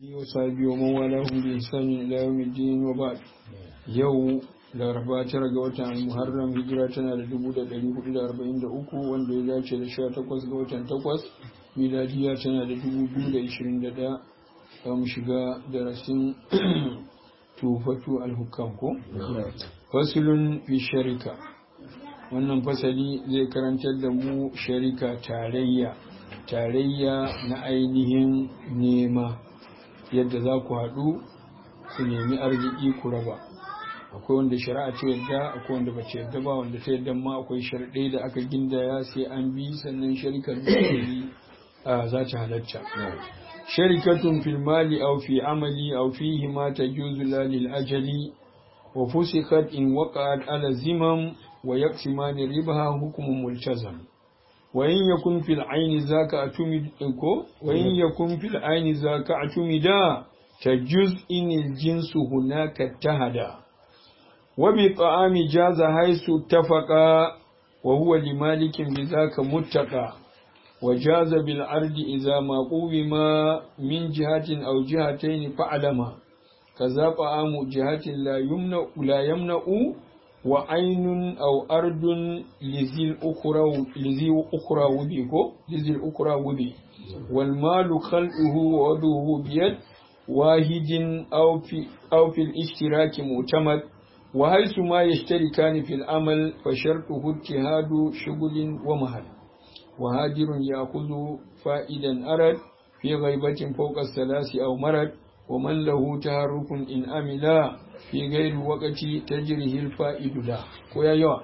وصحبه ومن والاهم بإحسان إلى يوم الدين وبعد yau laraba tara ga watan muharram hijira tana da dubu da ɗari hudu da arba'in da uku wanda ya dace da sha takwas ga watan takwas miladiya tana da dubu biyu da ishirin da ɗaya za mu shiga darasin tufatu alhukam ko fasilun fi sharika wannan fasali zai karantar da mu sharika tarayya tarayya na ainihin nema yadda za ku haɗu ku nemi arziki ku raba akwai wanda shari'a ta yadda akwai wanda ba ta yadda ba wanda ta yadda ma akwai sharɗai da aka gindaya sai an bi sannan sharikar da za ta halatta sharikatun fil mali aw fi amali aw fihi ma tajuzu la lil ajali wa fusikat in waqa'at ala zimam wa yaqsimani ribaha hukmun multazam wa in yakun fil ayni zaka atumid ko wa in yakun fil ayni zaka atumida tajuz in jinsu hunaka tahada وبطعام جاز حيث اتفقا وهو لمالك بذاك متقى وجاز بالعرض إذا ما قوم من جهة أو جهتين فعلما كذا طعام جهة لا يمنع لا يمنع وعين أو أرض لذي الأخرى لذي أخرى وبيكو لذي الأخرى وبي والمال خلقه ووضعه بيد واحد أو في أو في الاشتراك معتمد وحيث ما يشتركان في العمل فشرطه اجتهاد شغل ومهل وهادر يأخذ فائدا أرد في غيبة فوق الثلاث أو مرد ومن له تهرك إن أملا في غير وقت تجره الفائد له ويا يوا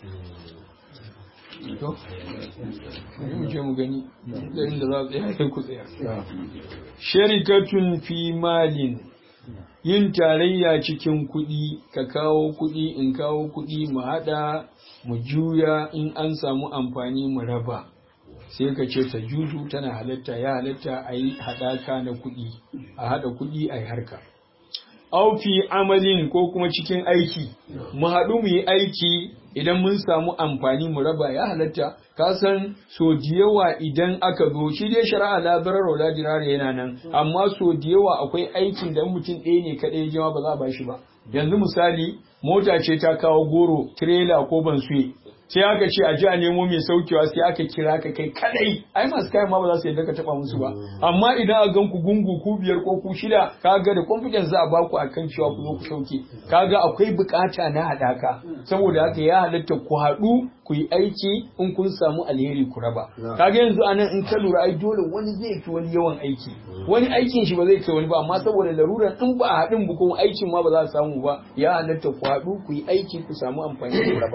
sharikatun fi malin yin tarayya cikin kuɗi ka kawo kuɗi in kawo kuɗi mu haɗa mu juya in an samu amfani mu raba sai ka ce ta juju tana halatta ya halatta a yi haɗaka na kuɗi a haɗa kuɗi a yi harka aufi amalin ko kuma cikin aiki mu haɗu mu yi aiki idan mun samu amfani mu raba ya halatta ka san so da yawa idan aka zo shi dai shari'a la darar wala dirara yana nan amma so da yawa akwai aikin da mutum ɗaya ne kaɗai jama ba za a bashi ba yanzu misali mota ce ta kawo goro tirela ko bansuye sai aka ce a ji a nemo mai saukewa sai aka kira ka kai kadai ai masu kayan ma ba za su yadda ka taba musu ba amma idan a gan ku gungu ku biyar ko ku shida kaga da confidence za a baku akan cewa ku zo ku sauke kaga akwai bukata na hadaka saboda haka ya halatta ku haɗu ku yi aiki in kun samu alheri ku raba kaga yanzu anan in ka lura ai dole wani zai fi wani yawan aiki wani aikin shi ba zai kai wani ba amma saboda laruran in ba a haɗin ba kuma aikin ma ba za a samu ba ya halatta ku haɗu ku yi aiki ku samu amfani ku raba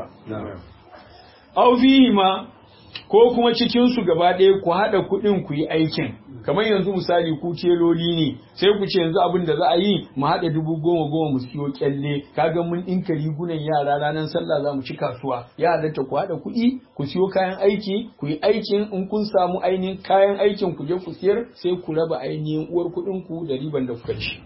aw ma ko kuma cikin su gaba ɗaya ku haɗa kuɗin ku yi aikin kamar yanzu misali ku teloli ne sai ku ce yanzu abin da za a yi mu haɗa dubu goma goma mu siyo kyalle kaga mun ɗinka rigunan yara ranar sallah za mu ci kasuwa ya halatta ku haɗa kuɗi ku siyo kayan aiki ku yi aikin in kun samu ainihin kayan aikin ku je ku siyar sai ku raba ainihin uwar kuɗin ku da riban da kuka ci.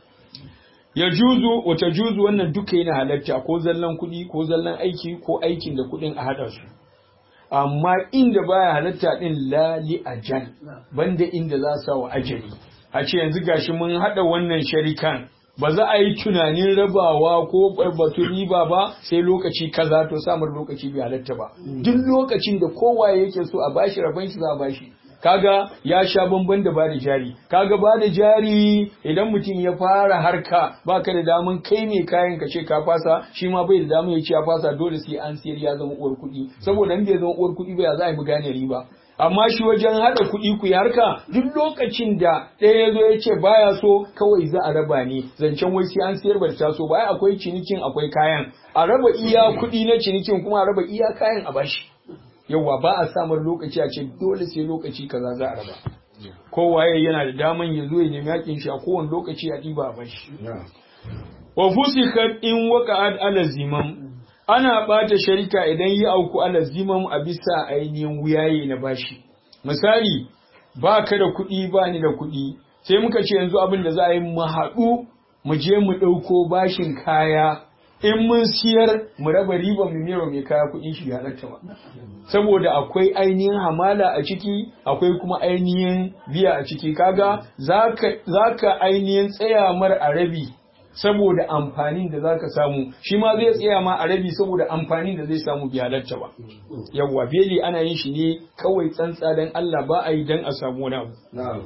ya juzu wata juzu wannan duka yana halatta ko zallan kuɗi ko zallan aiki ko aikin da kuɗin a haɗa su amma inda baya halatta din lali ajal banda inda za sa wa ajali a ce yanzu gashi mun haɗa wannan sharikan ba za a yi tunanin rabawa ko batu riba ba sai lokaci kaza to samun lokaci bai halatta ba duk lokacin da kowa yake so a bashi rabon shi za a bashi kaga ya sha bamban da bada jari kaga bada jari idan mutum ya fara harka baka da daman kai ne kayan ka ce ka fasa shi ma bai da daman ya ce ya fasa dole sai an siyar ya zama uwar kuɗi saboda in bai zama uwar kuɗi ba ya za a yi gane riba amma shi wajen haɗa kuɗi ku yi harka duk lokacin da ɗaya ya zo ya ce baya so kawai za a raba ne zancen wai sai an siyar ba ta so ba akwai cinikin akwai kayan a raba iya kuɗi na cinikin kuma a raba iya kayan a bashi yauwa ba a samun lokaci a ce dole sai lokaci kaza za a raba kowaye yana da daman ya zo ya nemi yakin shi a kowane lokaci a ɗiba a bashi wa fusikat in waqa'at ala zimam ana bata sharika idan yi auku ala zimam a bisa ainihin wuyaye na bashi misali ba ka da kuɗi ba ni da kuɗi sai muka ce yanzu abin da za a yi mu haɗu mu je mu ɗauko bashin kaya in mun siyar mu raba riban mu mero mai kaya kuɗin shi ya halatta ba saboda akwai ainihin hamala a ciki akwai kuma ainihin biya a ciki kaga zaka zaka ainihin tsaya mar a rabi saboda amfanin da zaka samu shi ma zai tsaya ma a rabi saboda amfanin da zai samu bi halatta ba yawwa beli ana yin shi ne kawai tsantsa dan Allah ba a yi dan a samu wani abu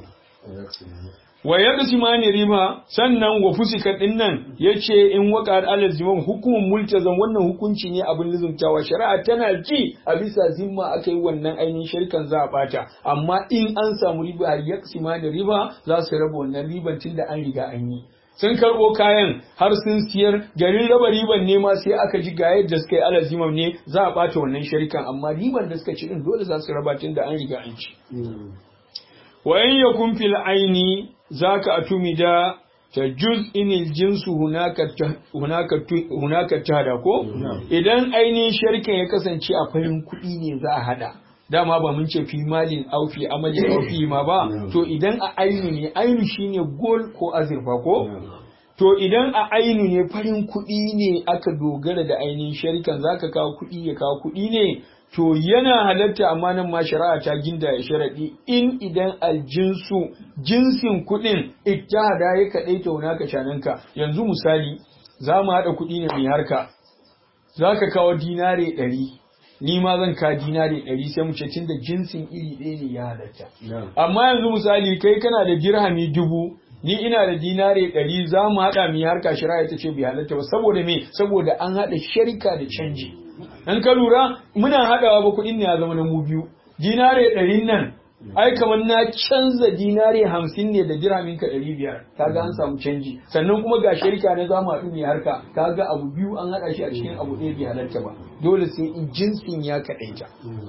wa yadda simani riba sannan wa fusika din nan yace in waka alal ziman hukumun multazam wannan hukunci ne abin lizumtawa shari'a tana ji a bisa zimma aka yi wannan ainihin shirkan za a bata amma in an samu riba ya simani riba za su raba wannan riban tun da an riga an yi sun karɓo kayan har sun siyar garin raba riban ne ma sai aka ji ga yadda suka yi alal zimam ne za a bata wannan shirkan amma riban da suka ci din dole za su raba tun da an riga an ci wa in yakun fil aini zaka atumida ta juz inil jinsu hunaka hunaka tada ko idan ainihin sharkin ya kasance a farin kuɗi ne za a hada dama ba mun ce fi malin au fi amalin au fi ma ba to idan a ainu ne ainu shine gol ko azurfa ko to idan a ainu ne farin kuɗi ne aka dogara da ainihin sharikan zaka kawo kuɗi ya kawo kuɗi ne to yana halatta amma nan ma shari'a ta ginda ya sharaɗi in idan aljinsu jinsin kuɗin ittihada ya kaɗai ta wuna ka shananka yanzu misali za mu haɗa kuɗi ne mai harka za ka kawo dinare ɗari ni ma zan ka dinare ɗari sai mu ce tun da jinsin iri ɗaya ne ya halatta amma yanzu misali kai kana da dirhami dubu ni ina da dinare ɗari za mu haɗa mai harka shari'a ta ce bai halatta ba saboda me saboda an haɗa sharika da canji in ka lura muna haɗawa ba kuɗin ne ya zama na mu biyu dinare ɗarin nan ai kamar na canza dinare hamsin ne da dirhamin ka ɗari biyar kaga an samu canji sannan kuma ga shirka na zamu haɗu ne harka kaga abu biyu an haɗa shi a cikin abu ɗaya bai halarta ba dole sai in jinsin ya kaɗaita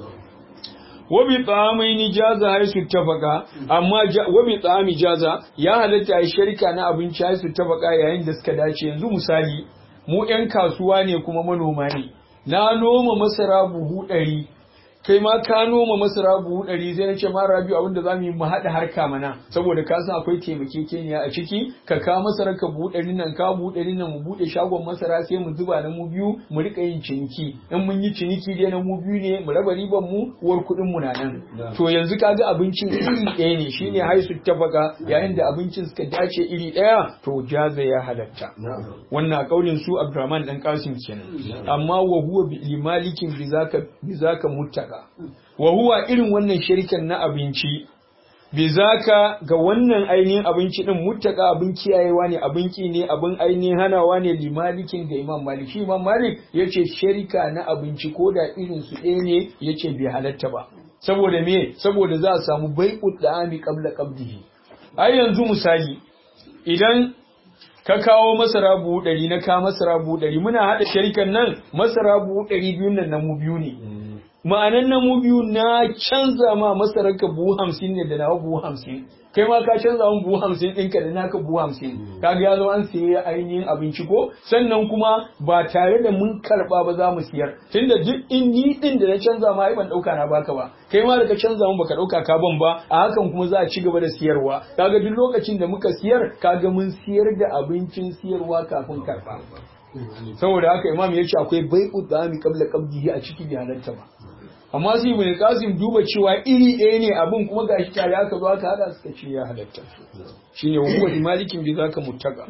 wabi tsamai ni jaza har su tafaka amma wabi tsami jaza ya halatta a shirka na abinci har su tafaka yayin da suka dace yanzu misali mu 'yan kasuwa ne kuma manoma ne na noma masara buhu ɗari kai ma ka noma masara buhu ɗari sai na ce ma rabiu abin da za mu yi mu haɗa harka mana saboda ka san akwai taimakekeniya a ciki ka ka masara ka buhu ɗari nan ka buhu ɗari nan mu buɗe shagon masara sai mu zuba na mu biyu mu riƙa yin ciniki in mun yi ciniki dai na mu biyu ne mu raba riban mu uwar kuɗin mu na nan to yanzu ka ga abincin iri ɗaya ne shine haisu tafaka yayin da abincin suka dace iri ɗaya to jaza ya halatta wannan kaulin su Abdurrahman dan Qasim kenan amma wa huwa bi limalikin bi zaka bi zaka muttaka wa huwa irin wannan shirkan na abinci bi zaka ga wannan ainihin abinci din muttaka abin kiyayewa ne abin ki ne abin ainihin hanawa ne limalikin ga Imam Malik shi Imam Malik yace shirka na abinci ko da irin su ɗaya ne yace bai halatta ba saboda me saboda za a samu bai'ud da'ami qabla qabdihi ai yanzu misali idan ka kawo masara buhu ɗari na ka masara buhu ɗari muna haɗa sharikan nan masara buhu ɗari biyun nan na mu biyu ne ma'anan na mu biyu na canza ma masarar ka buhu hamsin ne da nawa buhu hamsin kai ma ka canza mun buhu hamsin ɗinka da naka buhu hamsin kaga ya zo an siye ainihin abinci ko sannan kuma ba tare da mun karɓa ba za mu siyar tunda duk in ni ɗin da na canza ma ai ban ɗauka na baka ba kai ma da ka canza mun baka ɗauka ka ban ba a hakan kuma za a ci gaba da siyarwa kaga duk lokacin da muka siyar kaga mun siyar da abincin siyarwa kafin karɓa saboda haka imam ya ce akwai bai'u dami qabla qabdihi a ciki bai halarta ba amma sai ibn qasim duba cewa iri ɗaya ne abin kuma gashi tare aka zo aka hada suka ce ya halatta shine huwa malikin bi zaka muttaka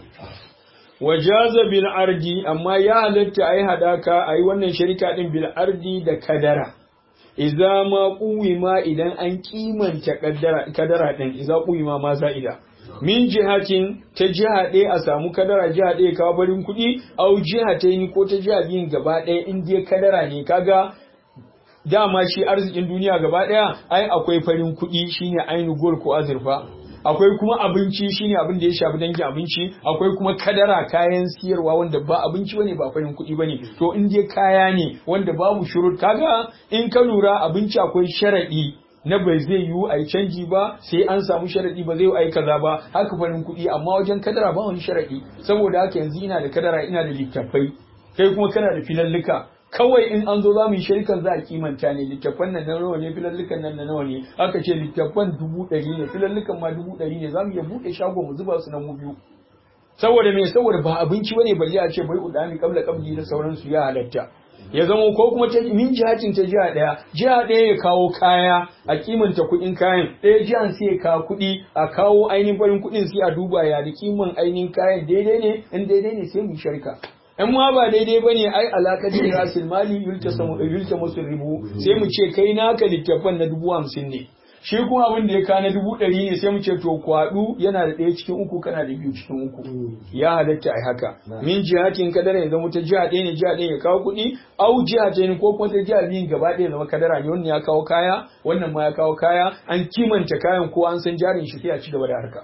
wajaza bil ardi amma ya halatta ayi hadaka ayi wannan sharika din bil ardi da kadara idza ma ma idan an kimanta kadara kadara din idza ma ma za'ida min jihatin ta jiha ɗaya a samu kadara jiha ɗaya kawo barin kuɗi au jiha ta yi ko ta jiha biyun gaba ɗaya in dai kadara ne kaga dama shi arzikin duniya gaba ɗaya ai akwai farin kuɗi shine ainu gol ko azurfa akwai kuma abinci shine abin da ya shafi dangin abinci akwai kuma kadara kayan siyarwa wanda ba abinci bane ba farin kuɗi bane to in dai kaya ne wanda babu shurut kaga in ka lura abinci akwai sharaɗi na bai zai yiwu a yi canji ba sai an samu sharaɗi ba zai yi a yi kaza ba haka farin kuɗi amma wajen kadara ba wani sharaɗi saboda haka yanzu ina da kadara ina da littattafai kai kuma kana da filallika kawai in an zo za mu yi sharikan za a kimanta ne littattafan nan na nawa ne filallukan nan na nawa ne aka ce littattafan dubu ɗari ne filallukan ma dubu ɗari ne za mu iya buɗe shago mu zuba su na mu biyu saboda me saboda ba abinci bane balle a ce bai udami kabla kabli da sauransu ya halatta ya zama ko kuma ta min jihatin ta jiha daya jiha daya ya kawo kaya a kimanta kuɗin kayan ɗaya jihan sai ya kawo kuɗi a kawo ainihin farin kuɗin sai a duba ya da kiman ainihin kayan daidai ne in daidai ne sai mu sharka in ma ba daidai ba ne ai alaƙar da rasul mali yulta musu ribu sai mu ce kai naka littafan na dubu hamsin ne shi kuma abin da ya kana dubu ɗari ne sai mu ce to kwaɗu yana da ɗaya cikin uku kana da biyu cikin uku ya halatta ai haka min jihatin kadara ya zama ta jiha ɗaya ne jiha ɗaya ya kawo kuɗi au jiha ta ne ko kuma ta jiha biyun gaba ɗaya zama kadara ne wannan ya kawo kaya wannan ma ya kawo kaya an kimanta kayan ko an san jarin shi sai a ci gaba da harka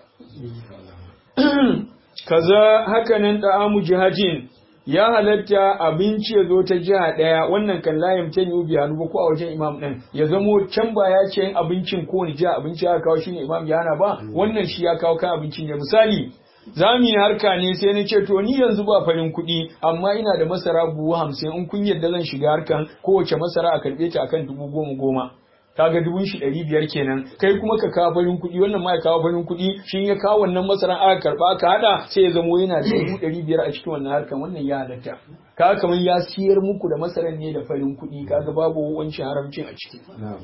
kaza hakanan ta'amu jihatin ya halatta abinci ya zo ta jiha ɗaya wannan kan layin ta yi biya ba ko a wajen imam ɗin ya zamo can ba ya ce abincin ko ni jiha abinci ya kawo shine imam ya hana ba wannan shi ya kawo kan abincin ne misali za mu yi harka ne sai na ce to ni yanzu ba farin kuɗi amma ina da masara buhu hamsin in kun yadda zan shiga harkan kowace masara a karɓe ta akan dubu goma goma kaga dubun shi ɗari biyar kenan kai kuma ka kawo farin kuɗi wannan ma ya kawo farin kuɗi shi ya kawo wannan masaran aka karɓa aka haɗa sai ya zamo yana da dubu ɗari biyar a cikin wannan harkan wannan ya halatta kaga kamar ya siyar muku da masaran ne da farin kuɗi kaga babu wancan haramcin a ciki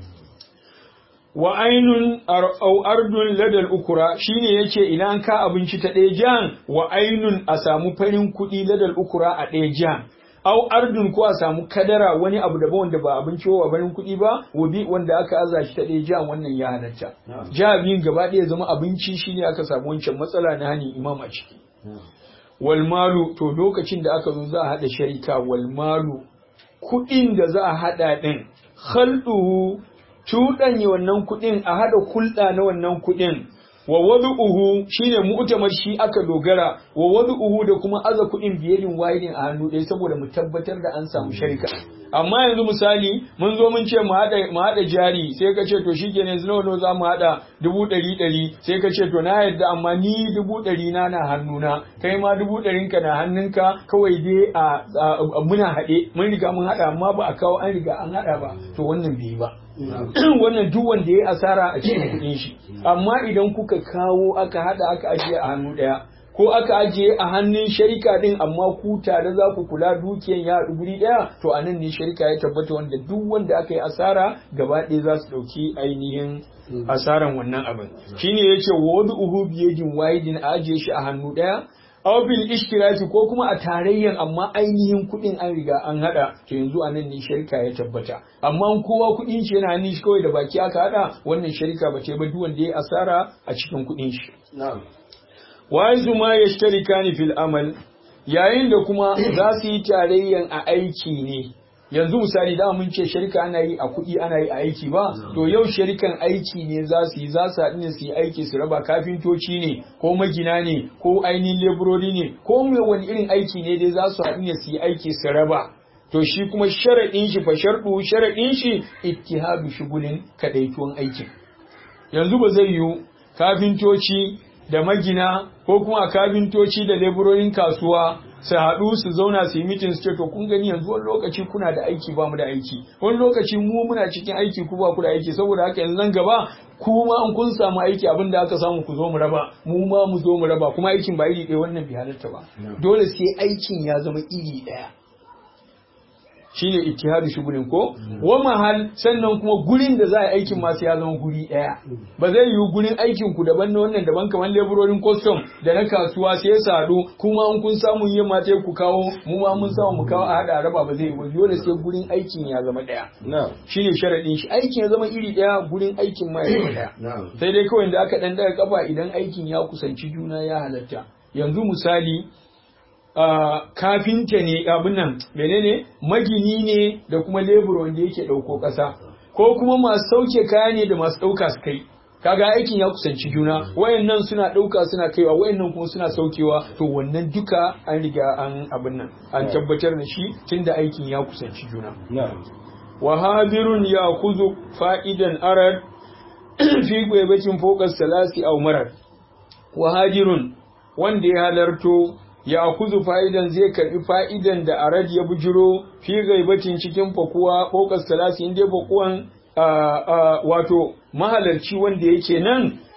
wa ainun au ardun ladal ukura shine yace ina an ka abinci ta ɗaya jan wa ainun a samu farin kuɗi ladal ukura a ɗaya jan au ardun ko a samu kadara wani abu daban wanda ba abinci wa barin kuɗi ba wabi wanda aka aza shi ta ɗaya jiha wannan ya halatta jiha biyun gaba ɗaya zama abinci shine aka samu wancan matsala na hani imam a ciki wal malu to lokacin da aka zo za a haɗa sharika wal malu kuɗin da za a haɗa ɗin khalduhu cuɗanya wannan kuɗin a haɗa kulɗa na wannan kuɗin wa wadu'uhu shine mu'tamar shi aka dogara wa wadu'uhu da kuma aza kuɗin biyadin wahidin a hannu ɗaya saboda mu tabbatar da an samu sharika amma yanzu misali mun zo mun ce mu haɗa mu haɗa jari sai ka ce to shikenan yanzu nawa za mu haɗa dubu ɗari ɗari sai ka ce to na yadda amma ni dubu ɗari na na hannuna kai ma dubu ɗarin ka na hannunka kawai dai a muna haɗe mun riga mun haɗa amma ba a kawo an riga an haɗa ba to wannan bai ba wannan duk wanda ya asara a cikin kuɗin shi amma idan kuka kawo aka hada aka ajiye a hannu ɗaya ko aka ajiye a hannun sharika din amma ku tare za ku kula dukiyan ya haɗu guri ɗaya to a nan ne sharika ya tabbata wanda duk wanda aka yi asara gaba ɗaya za su ɗauki ainihin asaran wannan abin shine yace wa wadu uhu biyadin wahidin a ajiye shi a hannu ɗaya aw bil ishtiraki ko kuma a tarayyan amma ainihin kuɗin an riga an hada to yanzu a nan ne shirka ya tabbata amma kowa kuɗin shi yana hannun shi kawai da baki aka hada wannan shirka ba ce ba duk wanda ya asara a cikin kuɗin shi wa yanzu ma yashtarikani fil amal yayin da kuma za su yi tarayyan a aiki ne yanzu misali da mun ce shirka ana yi a kuɗi ana yi a aiki ba to yau shirikan aiki ne za su yi za su haɗu ne su yi aiki su raba kafintoci ne ko magina ne ko ainihin leburori ne ko mai wani irin aiki ne dai za su haɗu ne su yi aiki su raba to shi kuma sharaɗin shi fa sharɗu sharaɗin shi ittihadu shugulin kaɗaituwan aikin yanzu ba zai yiwu kafintoci da magina ko kuma kafintoci da leburorin kasuwa su haɗu su zauna su yi mitin su ce to kun gani yanzu wani lokaci kuna da aiki ba mu da aiki wani lokaci mu muna cikin aiki ku ba ku da aiki saboda haka yanzu nan gaba kuma an kun samu aiki abin da aka samu ku zo mu raba mu ma mu zo mu raba kuma aikin ba iri ɗaya wannan bai halarta ba dole sai aikin ya zama iri ɗaya shine ittihadu shugulin ko wa mahal sannan kuma gurin da za a aikin masu ya zama guri daya ba zai yiwu gurin aikin ku daban na wannan daban kamar leburorin custom da na kasuwa sai ya sadu kuma an kun samu yin mata ku kawo mu ma mun samu mu kawo a hada raba ba zai yiwu dole sai gurin aikin ya zama daya shine sharadin shi aikin ya zama iri daya gurin aikin ma ya zama daya sai dai kawai da aka dan daga kafa idan aikin ya kusanci juna ya halatta yanzu misali Uh, kafinta ne abin nan menene magini ne da kuma lebur wanda yake ɗauko ƙasa ko kuma masu sauke kaya ne da masu ɗauka su kai kaga aikin ya kusanci juna wayannan suna ɗauka suna kaiwa wayannan kuma suna saukewa to wannan duka an riga an abin nan an tabbatar da shi tunda aikin ya kusanci juna wa hadirun ya kuzu fa'idan arad fi gwaibatin fokas salasi au marar wa hadirun wanda ya halarto ya kuzu fa'idan zai karbi fa'idan da arad ya bujiro fi gaibatin cikin fakuwa fokas talasi inda fakuwan wato mahalarci wanda yake nan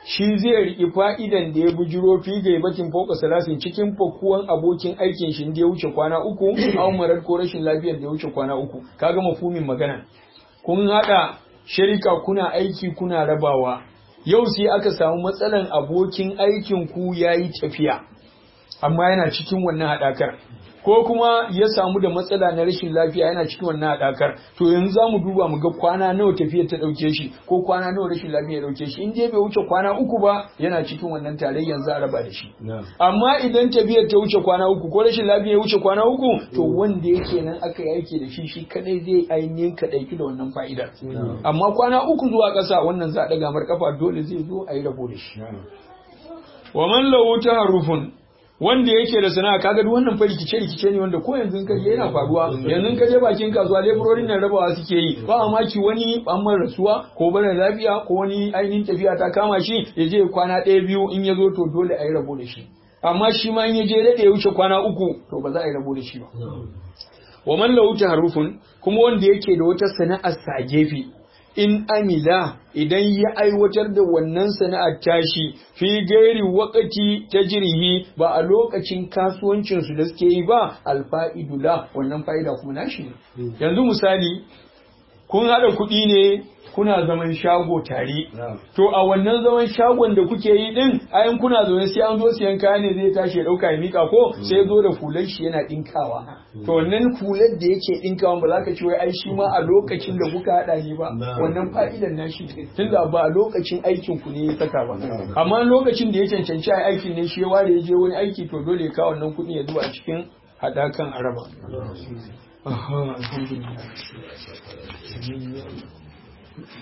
shi zai riƙi fa'idan da ya bujiro fi gaibatin fauka salasin cikin fakuwan abokin aikin shi da ya wuce kwana uku a marar ko rashin lafiyar da ya wuce kwana uku kaga mafumin magana kun haɗa shirika kuna aiki kuna rabawa yau sai aka samu matsalan abokin aikin ku yayi tafiya amma yana cikin wannan haɗakar ko kuma ya samu da matsala na rashin lafiya yana cikin wannan haɗakar to yanzu za mu duba mu ga kwana nawa tafiyar ta ɗauke shi ko kwana nawa rashin lafiya ya ɗauke shi in dai bai wuce kwana uku ba yana cikin wannan tarayyar za a raba da shi amma idan tafiyar ta wuce kwana uku ko rashin lafiya ya wuce kwana uku to wanda yake nan aka yi aiki da shi shi kadai zai ainihin kaɗaiki da wannan fa'idar amma kwana uku zuwa ƙasa wannan za a ɗaga mar kafa dole zai zo a yi rabo da shi wa man lahu taharufun wanda yake da sana'a kaga duk wannan fa rikice rikice ne wanda ko yanzu ka je yana faruwa yanzu ka je bakin kasuwa leburorin nan rabawa suke yi ba mamaki wani an mara rasuwa ko bana lafiya ko wani ainihin tafiya ta kama shi ya je kwana ɗaya biyu in ya zo to dole a yi rabo da shi amma shi ma in ya je daɗe ya wuce kwana uku to ba za a yi rabo da shi ba wa man lahu taharufun kuma wanda yake da wata sana'ar sa gefe in amila idan ya aiwatar da wannan sana'ar tashi fi gairi wakati ta jirhi ba a lokacin kasuwancinsu da suke yi ba alfa'idula wannan fa'ida kuma nashi ne yanzu misali kun haɗa kuɗi ne kuna zaman shago tare to a wannan zaman shagon da kuke yi din ayan kuna zaune sai an zo siyan kaya ne zai tashi ya dauka ya mika ko sai zo da fular shi yana dinkawa to wannan fular da yake dinkawa ba za ka ce wai ai shi ma a lokacin da kuka hada ne ba wannan fa'idan nashi tunda ba a lokacin aikin ku ne ya saka ba amma lokacin da ya cancanci a aikin ne shi ya ware ya je wani aiki to dole ya kawo wannan kuɗi ya zuwa cikin hadakan araba Aha, alhamdulillah.